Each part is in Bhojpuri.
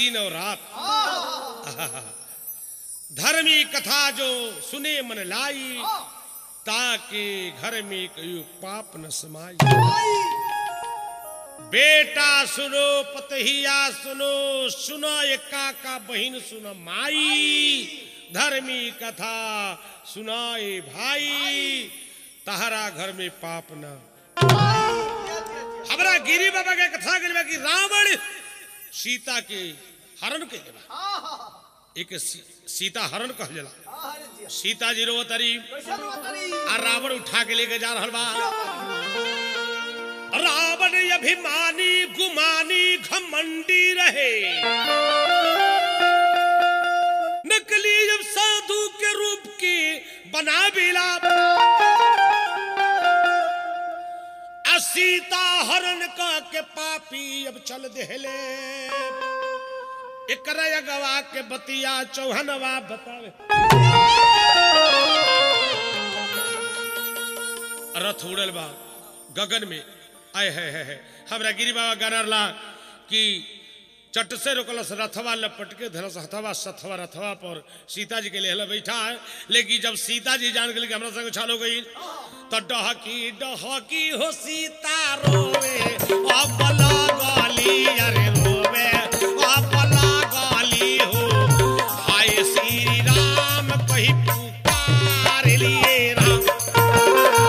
दिन और रात धर्मी कथा जो सुने मन लाई ताकि घर में कयु पाप न समाई बेटा सुनो पतहिया सुनो सुनो ये काका बहन सुनो माई धर्मी कथा सुनाए भाई तहरा घर में पाप न हमरा गिरी बाबा के कथा करेबा कि रावण सीता के हरण के देबा एक सी, सीता हरण कहल जाला सीता जी रो तरी आ रावण उठा के लेके जा रहल बा रावण अभिमानी गुमानी घमंडी रहे नकली जब साधु के रूप की बना बिला आ सीता हरण का के पापी अब चल देहले एकरा अगवा के बतिया चौहनवा बतावे रथ उड़ल बा गगन में आय है है है हमरा गिरी बाबा गानरला कि चट से रोकलस रथवा लपट के धरस हथवा सथवा रथवा पर सीता जी के लिए बैठा है लेकिन जब सीता जी जान गई कि हमरा संग छाल हो गई तो डहकी डहकी हो सीता रोवे अपला गाली अरे रोवे अपला गाली हो हाय श्री राम कही पुकार लिए राम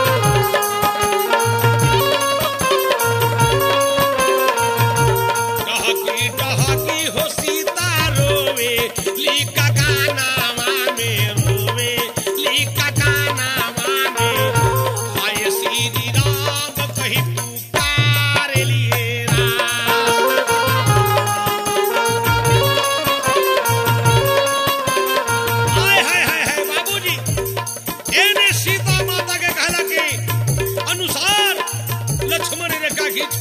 डहकी डहकी हो सीता रोवे लीका गानावा में रोवे लीका गानावा में हाय श्री राम कही पुकार लिए राम हाय हाय हाय हाय बाबूजी एने सीता माता के कहला के अनुसार लक्ष्मण रेखा खींच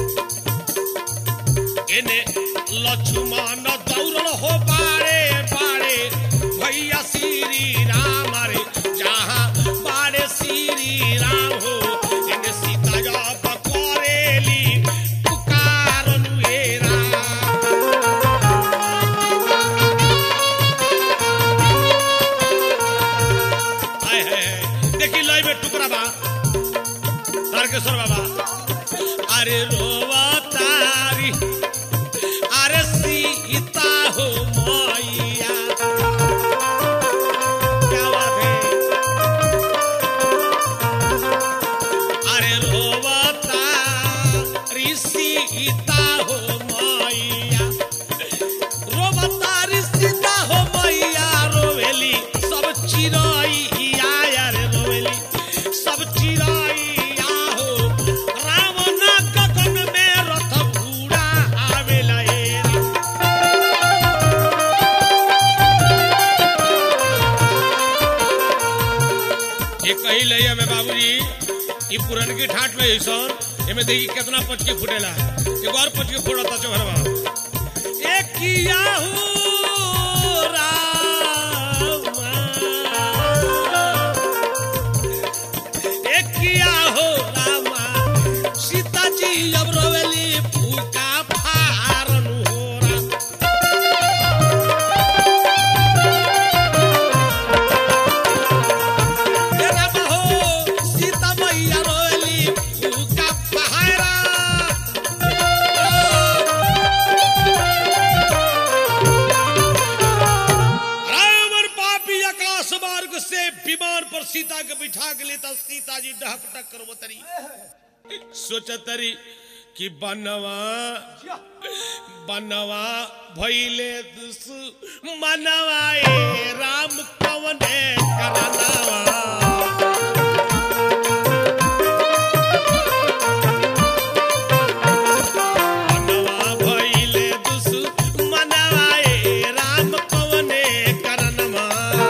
के एने लक्ष्मण दौड़ल हो बारे बारे भैया श्री राम रे जहाँ बारे श्री राम हो एने सीता जब करेली पुकारनु हे राम हाय हाय हाय। देखी लय में टुकड़ा बा तारकेश्वर बाबा अरे रोवा तारी अरे सीता हो मैया क्या बात है अरे रोवा तारी सीता हो मैया रोवा तारी सीता हो मैया रोवेली सब चिरैया रे रोवेली सब चिरैया हो रावण गगन में रथ घूड़ा आवेला एरी ये कही लैया में बाबूजी ये पुरन की ठाट में ऐसन एमे देखी कितना पचके फुटेला एक और पचके फुटता चौहरवा एक किया हूँ रामा एक किया हो रामा सीता जी अब रोवेली फूका फारन हो राम हे राम हो सीता मैया रोवेली फूका पहाड़ा रावण पापी आकाश मार्ग से विमान पर सीता के बिठा के लेता सीता जी डहक डक कर तरी सोचतरी कि बनवा बनवा भैले दुस मनवा ए राम कवने करनावा मनवा भइले दुसु मनवा ए राम कवने करनमा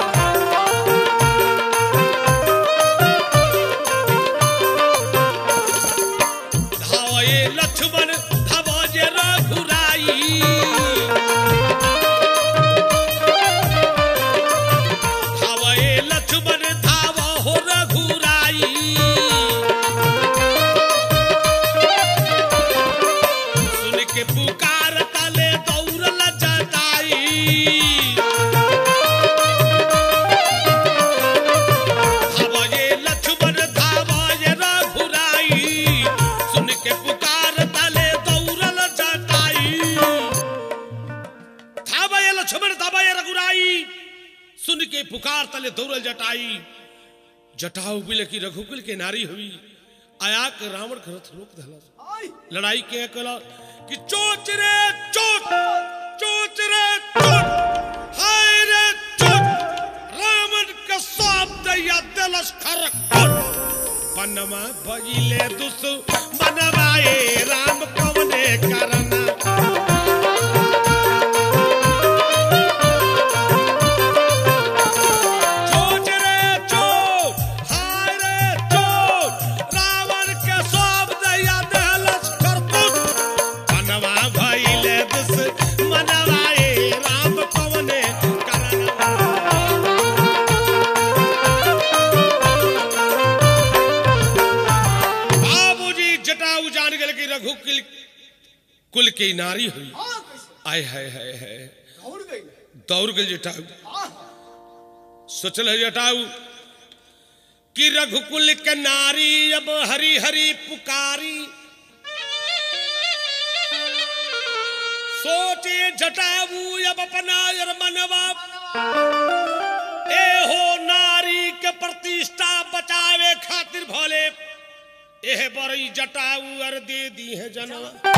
धावे लक्ष्मण धाव जे रघुराई समय रघुराई सुन के पुकार तले दौड़ल जटाई जटाऊ बिल की रघुकुल के नारी हुई आया के रावण के रथ रोक दहला लड़ाई के कला कि चोच रे चोट चोच रे चोट हाय रे चोट रावण का साप दैया दिलस खर पनमा भइले दुस मनवाए राम कवने करना चोट रे चोट हाय रे चोट रावण के सब दैया दिलस खर पनमा भइले दुस मनवाए राम कवने करना बाबूजी जटाऊ जान गए कि रघु कुल कुल की नारी हुई आय हाय हाय हाय दौड़ गए जटाऊ सोचल है जटाऊ कि रघुकुल के नारी अब हरी हरी पुकारी सोचे जटाऊ अब अपना यार मनवा ए हो नारी के प्रतिष्ठा बचावे खातिर भोले एह बरई जटाऊ अर दे दी है जनवा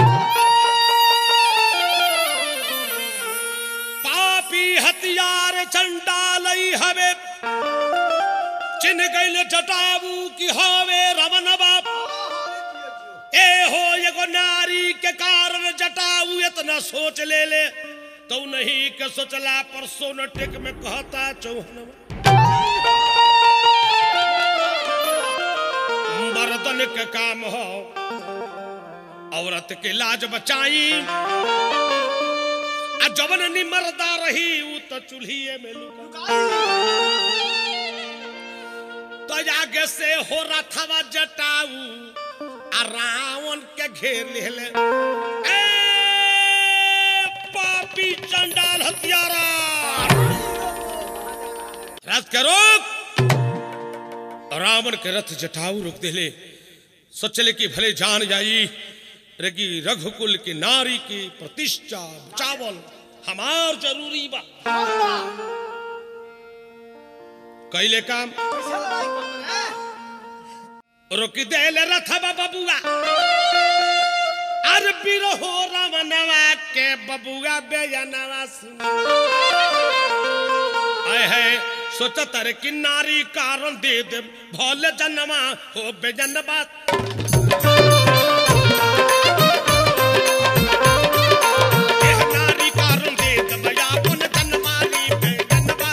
पापी हथियार चंडालई हवे चिन्ह गइल जटाऊ की हवे रमन बाप ए हो एगो नारी के कारण जटाऊ इतना सोच ले ले तो नहीं के सोचला पर सोनटेक में कहता चौहनवा मर्दन के काम हो औरत के लाज बचाई आ जवन निमरदा रही उ तो चूल्हिए में लुका तो आगे से हो रथवा जटाऊ आ रावण के घेर लेले ए पापी चंडाल हत्यारा रथ के रोक रावण के रथ जटाऊ रोक देले सोचले कि भले जान जाई रगी रघुकुल की नारी की प्रतिष्ठा बचावल हमार जरूरी बा कैले काम रोक देले रथ बबुआ अर बिरहो रमनवा के बबुआ बेजनवा सुन आए है सोचत रे कि नारी कारण दे दे भोले जन्मा हो बेजनवा एह नारी कारण दे दे भया पुन जन्माली बेजनवा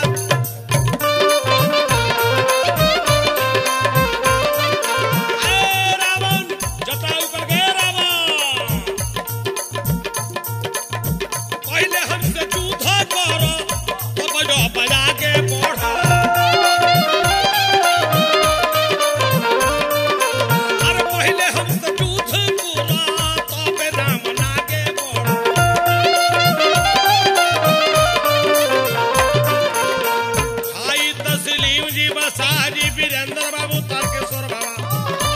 ए रावण जटाऊ पर गए रावण पहले हमसे जूधा करो तब जो बजा के बढ़ो अरे पहले हमसे जूध करो तब राम लागे बढ़ो भाई तस्लीम जी बसाजी वीरेंद्र बाबू तारकेश्वर बाबा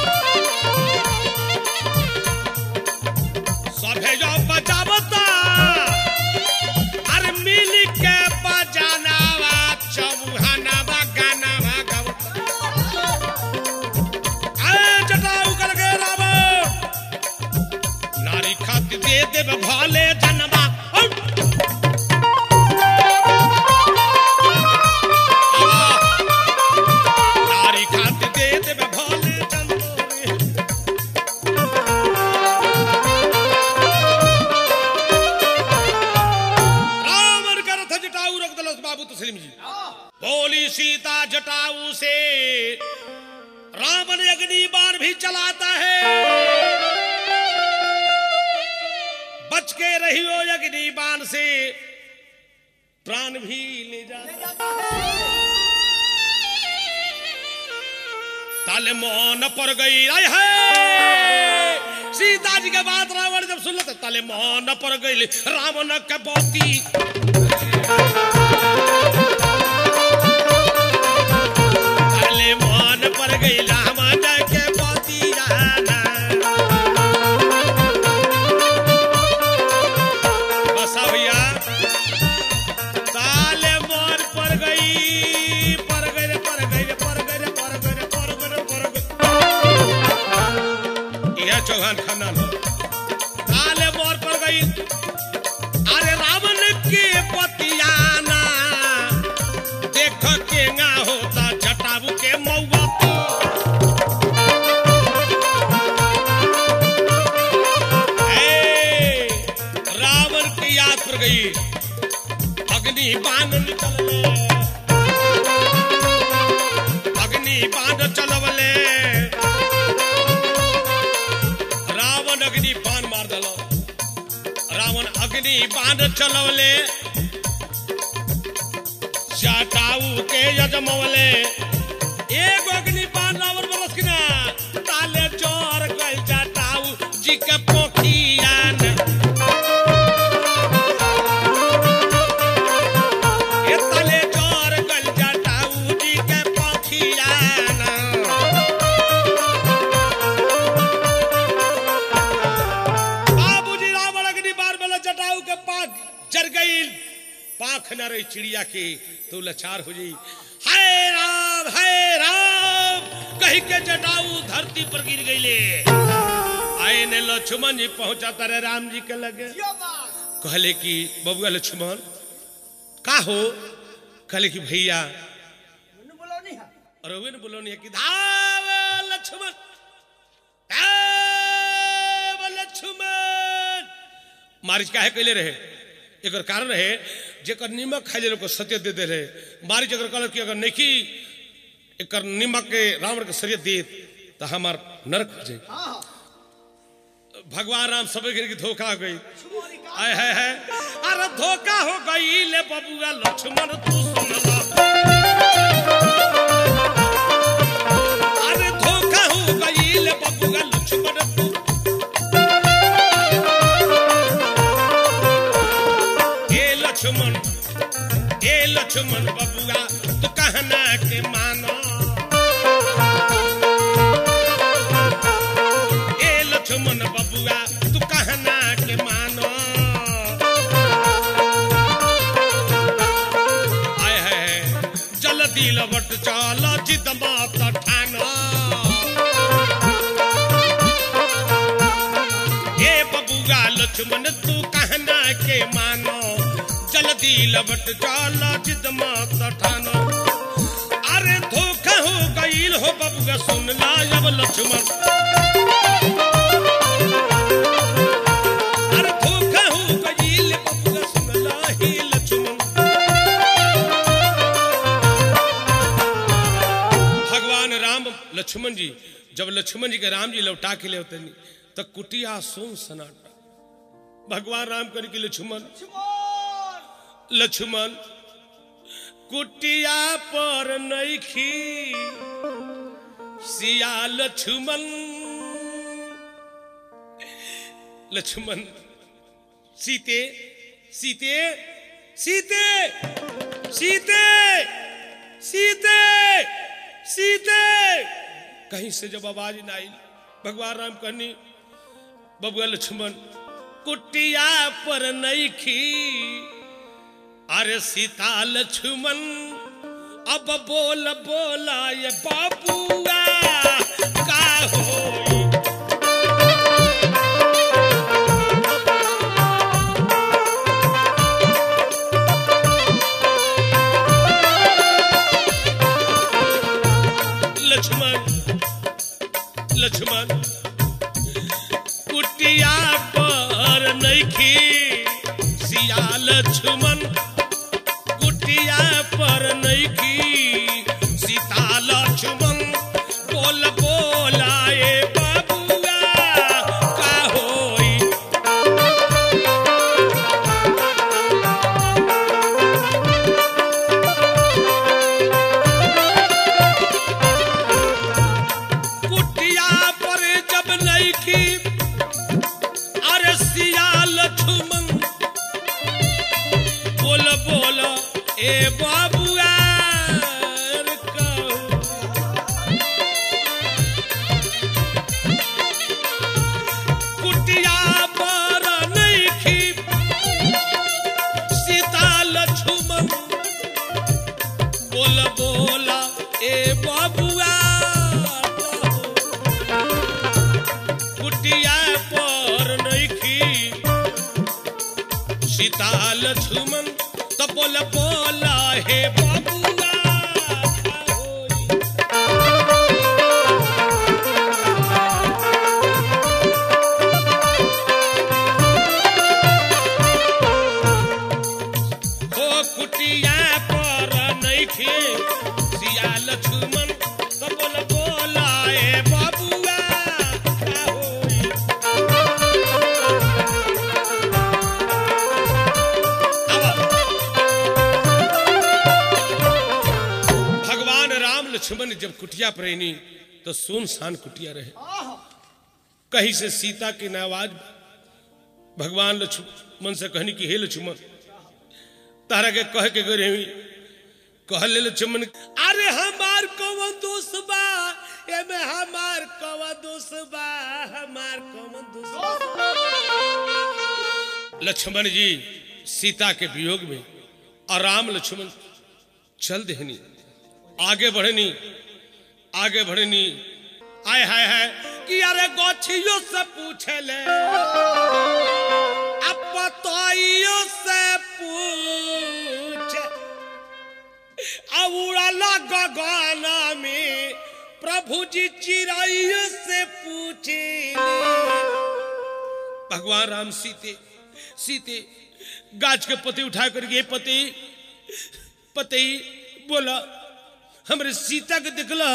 सभे जो बचावता अरे मिल के बजानावा चौहानावा गानावा गावता अरे जटाऊ कर गए राम नारी खातिर दे देव भाले जनवा हट! नारी खातिर दे देव भाले जनवा रावण का रथ जटाऊ रख दलस बाबू तस्लीम जी बोली सीता जटाऊ से रावण अग्नि बाण भी चलाता है बच के रहियो अग्नि बाण से प्राण भी ले जाता ताले मौन पर गई आय है सीता जी के बात रावण जब सुन लेते ताले मौन पर गई रावण के बोती ताले मौन पर गई रावण के बोती जाना बस भैया पर गए रे पर गए रे पर गए रे पर गए रे पर गए रे पर गए यह चौहान खानदान हो काले मोर पर गई अरे रावण के पतियाना देख के ना होता जटाऊ के मौआ तो ए, रावण की याद पर गई अग्नि बाण निकलले अग्नि बाण चलवले रावण अग्नि बाण मार दलो रावण अग्नि बाण चलवले जटाऊ के यजमवले एक अग्नि बाण रावण बरस किना ताले जोर गल जटाऊ जी के पोखियान ए ताले जोर गल जटाऊ जी के पोखियान बाबूजी रावण अग्नि बार वाला जटाऊ के पाख जर गई पाख न रही चिड़िया की तो लाचार हो जाई हाय राम हाय राम कही के जटाऊ धरती पर गिर गईले आए ने लक्ष्मण जी पहुंचा तारे राम जी के लगे कहले कि बबुआ लक्ष्मण का हो कहले कि भैया रघुवे ने बोलो नहीं कि धाव लक्ष्मण धाव लक्ष्मण मारिच काहे कैले रहे एकर कारण रहे जेकर निमक खाइ लोग को सत्य दे दे रहे मारिच अगर कहल कि अगर नहीं एकर निमक के रावण के सरियत दे तो हमार नरक हो जाए भगवान राम सब के धोखा हो गई आय है है अरे धोखा हो गई ले बबुआ लक्ष्मण तू सुन ला अरे धोखा हो गई ले बबुआ लक्ष्मण तू ए लक्ष्मण ए लक्ष्मण बबुआ तू कहना के मानो ए लक्ष्मण बबुआ तू कहना के मानो आय है जल्दी लवट चल जिद मात ठाना ए बबुआ लक्ष्मण तू कहना के मानो जल्दी लवट चल जिद मात ठाना अरे धोखा हो गईल हो बबुआ सुन ला अब लक्ष्मण अरे धोखा हो गईल बबुआ सुन ला ही लक्ष्मण भगवान राम लक्ष्मण जी जब लक्ष्मण जी के राम जी लौटा के ले होते तो कुटिया सोन सनाटा भगवान राम कर के लक्ष्मण लक्ष्मण कुटिया पर नैखी सिया लक्ष्मण लक्ष्मण सीते सीते सीते सीते सीते सीते कहीं से जब आवाज ना आई भगवान राम कहनी बबुआ लक्ष्मण कुटिया पर नैखी अरे सीता लक्ष्मण अब बोल बोला ये बाबुआ का होई लक्ष्मण लक्ष्मण कुटिया पर नैखी सिया लक्ष्मण कुटिया पर नैखी सीता लक्ष्मण बोल बोलाए बाबुआ का होई कुटिया पर जब नैखी अरे सिया लक्ष्मण बोल बोल ए बाबुआ रे कहू। कुटिया पर नैखी सीता लक्ष्मण बोल बोला ए बबुआ कुटिया पर नइखी सीताल छुमन तो बोल बोला हे बबुआ होई। हो कुटिया पर नइखे सियाल छुमन तो बोल बोला ए बबुआ का होई अब भगवान राम लक्ष्मण जब कुटिया पर रहनी तो सुनसान कुटिया रहे कहीं से सीता की न आवाज भगवान लक्ष्मण से कहनी कि हे लक्ष्मण तारा के कह के गए रही कह ले लक्ष्मण अरे हमार कौन दोस्त बा एमे हमार कौन दोस्त बा हमार कौन दोस्त बा लक्ष्मण जी सीता के वियोग में और राम लक्ष्मण चल देहनी आगे बढ़नी आगे बढ़नी आय हाय हाय कि अरे गोछियों से पूछे ले अब पतोइयों से पूछ अब उड़ाला गगना में प्रभु जी चिड़ैयों से पूछे भगवान राम सीते सीते गाछ के पत्ते उठा करके पति पति बोला हमरे सीता के देखला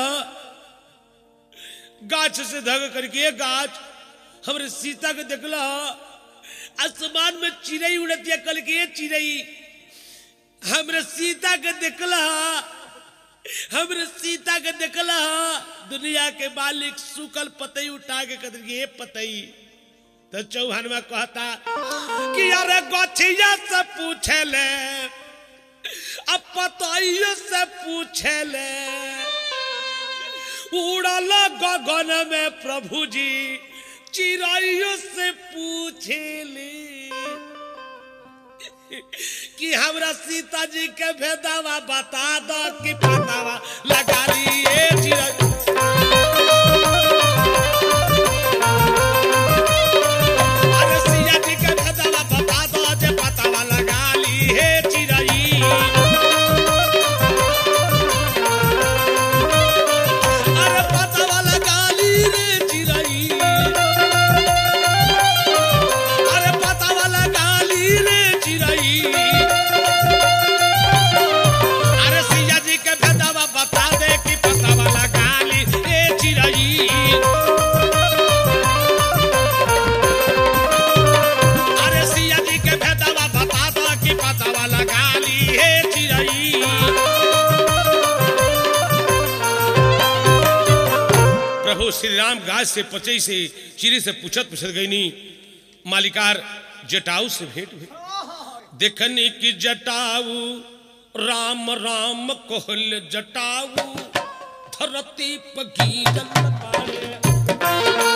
गाछ से धग करके ये गाछ हमरे सीता के देखला आसमान में चिड़ई उड़तिया कल के ये चिड़ई हमरे सीता के देखला हमरे सीता के देखला दुनिया के मालिक सुकल पतई उठा के कदर के ये पतई तो चौहान में कहता कि अरे गछिया से पूछे ले अब पतइयो से पूछे ले उड़ल गगन में प्रभु जी चिड़ैयो से पूछे ले कि हमरा सीता जी के भेदावा बता दो कि पतावा लगा लिए चिड़ै अरे सिया जी के भेदावा बता दो जे पतावा लगा ली हे चिड़ै अरे पतावा लगा ली रे चिड़ै अरे पतावा लगा ली रे चिड़ै अरे सिया जी के भेदावा बता दे कि पतावा लगा ली ए चिड़ै अरे सिया जी के भेदावा बता दो कि पतावा लगा ली हे चिड़ै प्रभु श्री राम गाज से पचई से चिड़ी से पूछत पूछत गई नी मालिकार जटाऊ से भेंट हुई देखनी कि जटाऊ राम राम कोहल जटाऊ धरती पगीरल पाड़े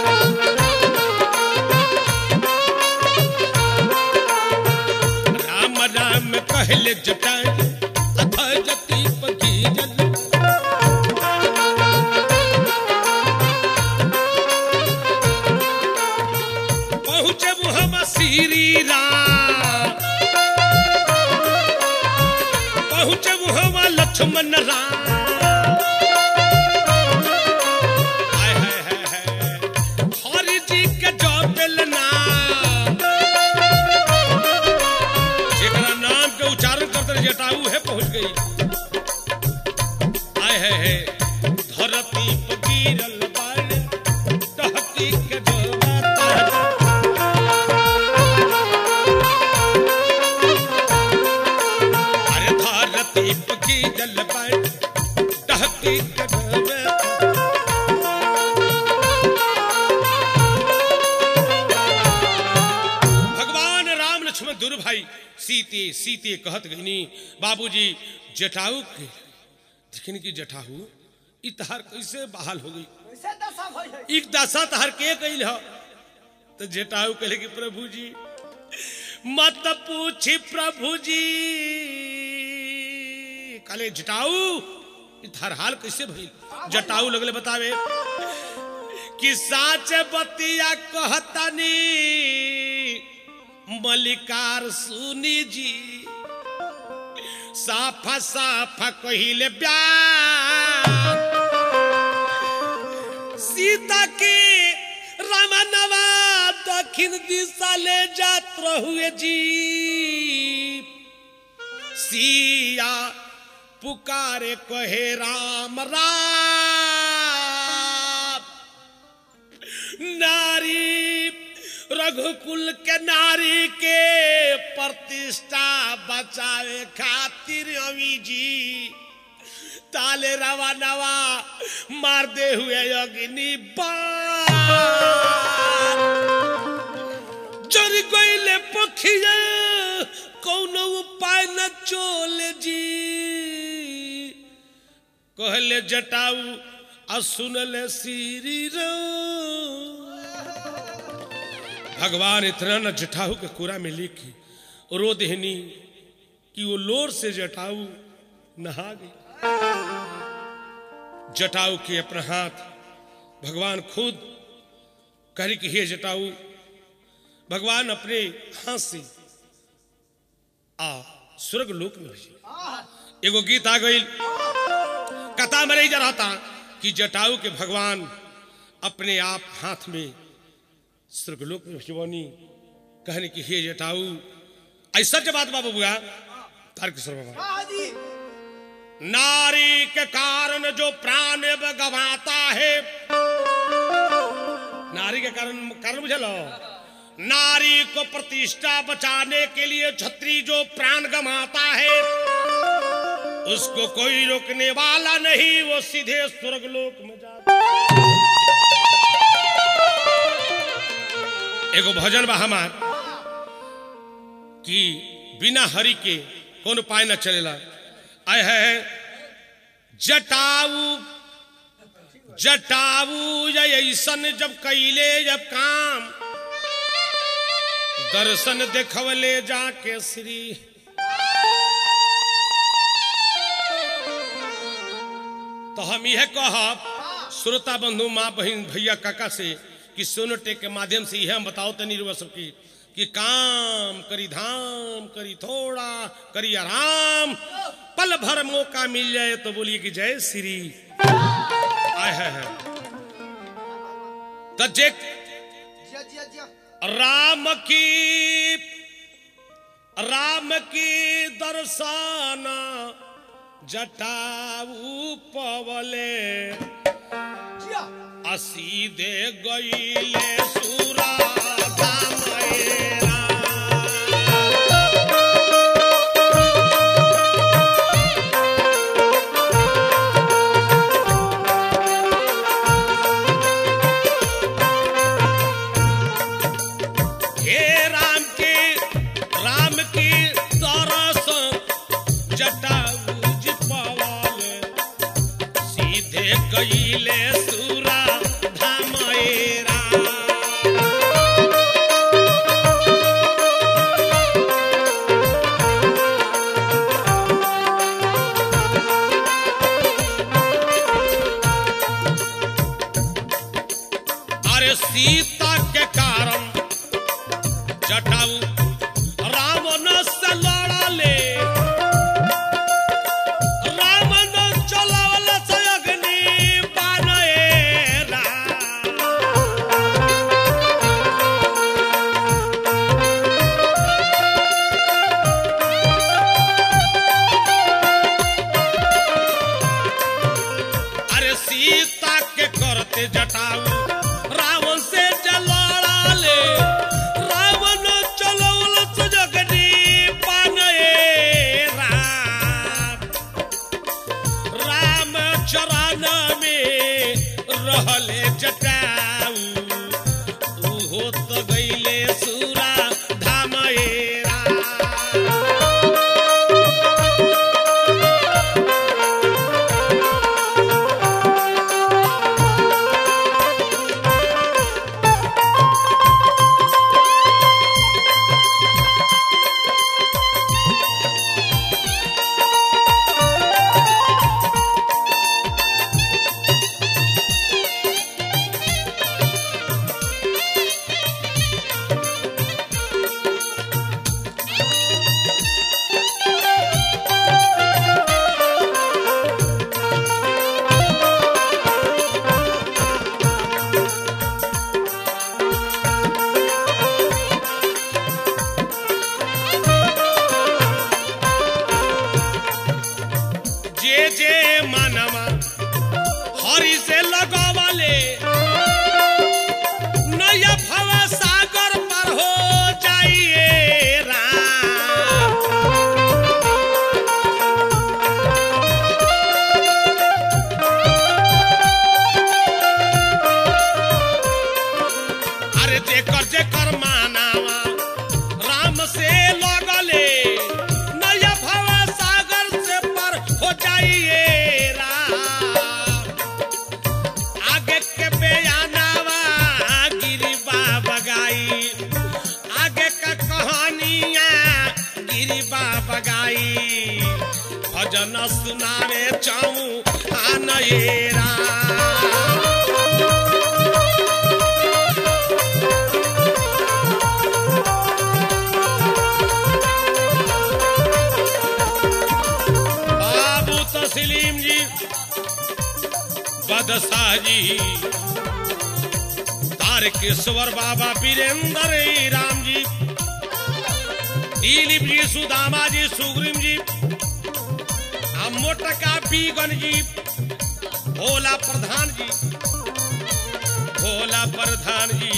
राम राम कहले जटाऊ धरती पगीरल पहुँचे हम श्री राम पहुँचे हम लक्ष्मण राम हाय हाय हाय हाय हरि जी के जपल नाम जेकरा नाम के उच्चारण करते रहे जटाऊ है पहुँच गई आय है है धरती पर गिरल बाड़े टहकी के जोड़ा अरे धरती पकी जल पर टहकी कदम भगवान राम लक्ष्मण दुर भाई सीते सीते कहत गईनी बाबूजी जटाऊ के देखनी कि जटाऊ ई तहार कैसे बहाल हो गई कैसे दशा भई है एक दशा तहार के कैल हो तो जटाऊ कहले कि प्रभु जी मत पूछी प्रभु जी काले जटाऊ इ थार हाल कैसे भइल जटाऊ लगले बतावे कि साच बतिया कहतनी मलिकार सुनी जी साफा साफा कहिले ब्याह सीता के रमनवा दक्षिण दिशा ले जात रहुए जी सिया पुकारे कहे राम राम नारी रघुकुल के नारी के प्रतिष्ठा बचावे खातिर अमी जी ताले रवा नवा मार दे हुए अग्नि बाण जर गईले पखिया कौनो उपाय न चोले जी कहले जटाऊ आ सुनले श्री राम भगवान इतना न जटाऊ के कुरा में लिखी रो देहनी कि वो लोर से जटाऊ नहा गई जटाऊ के अपना हाथ भगवान खुद करी कि हे जटाऊ भगवान अपने हाथ से आ स्वर्ग लोक में भेजे एगो गीत आ गई कथा में नहीं जा रहा था कि जटाऊ के भगवान अपने आप हाथ में स्वर्गलोक में शिवानी कहने की हे जटाऊ ऐसा जब बात बाबू बुआ तारकेश्वर बाबा हाँ जी नारी के कारण जो प्राण गवाता है नारी के कारण कारण बुझलो नारी को प्रतिष्ठा बचाने के लिए छत्री जो प्राण गमाता है उसको कोई रोकने वाला नहीं वो सीधे स्वर्गलोक में जाता एगो भजन बा हमार कि बिना हरि के कौन उपाय न चलेला आय है जटाऊ जटाऊ या ऐसन जब कैले जब काम दर्शन देखवले जाके श्री तो हम यह कहब श्रोता बंधु माँ बहन भैया काका से कि सोनोटेक के माध्यम से यह हम बताओ तनी रुआ सबकी कि काम करी धाम करी थोड़ा करी आराम पल भर मौका मिल जाए तो बोलिए कि जय श्री आय है, है। तो जे जिया जिया जिया राम की राम की दर्शन जटाऊ पवले जिया असीदे गईले सूरा धामएरा। हे राम के राम की तरस जटाऊ जी पवाले सीधे गईले सूरा धामएरा अरे सीता के कारण जटाऊ रावण से लड़ले रावण चलावल से अग्नि बानएरा अरे सीता के करते जटाऊ रावण से जलाले रावण चलौल सजगनी पानए राम राम चरण में रहले जटाऊ उहो तो गईले सूरा धामएरा जे जे मनवा हरि से लगवाले नया भव सागर पर हो जाइए राम अरे जेकर जेकर मानावा राम से लगले नया भव सागर से पर हो जाइए राम आगे के बयानावा गिरिबा बगाई आगे का कहानियां गिरिबा बगाई भजन सुनावे चाऊ आनयेरा बाबू तस्लीम जी बदशाह जी तारकेश्वर बाबा वीरेंद्र राम जी दिलीप जी सुदामा जी सुग्रीम जी आ मोटका बीगन जी भोला प्रधान जी भोला प्रधान जी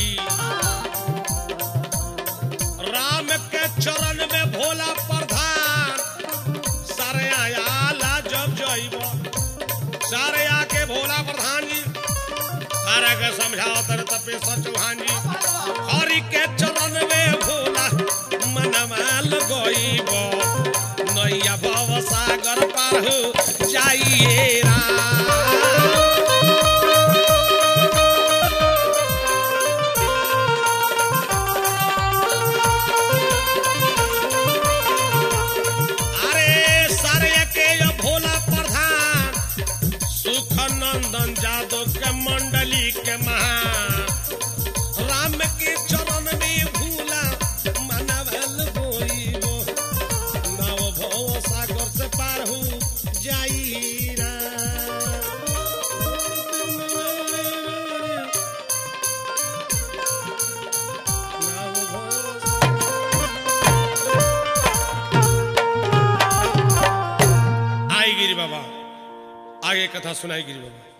राम के चरण में भोला प्रधान सारे आयाला जब जइब सारे आके भोला प्रधान जी सारा के समझाओ तर तपेश्वर चौहान जी हरि के चरण में भोला मनवा लगइब नैया भव सागर पार हो जाइए राम अरे सारे के यो भोला प्रधान सुख नंदन जादव के मंडली के महान राम के चरण में भूला मनवल गोइबो नव भव सागर से पार हो जाई आई गिरी बाबा आगे कथा सुनाई गिरी बाबा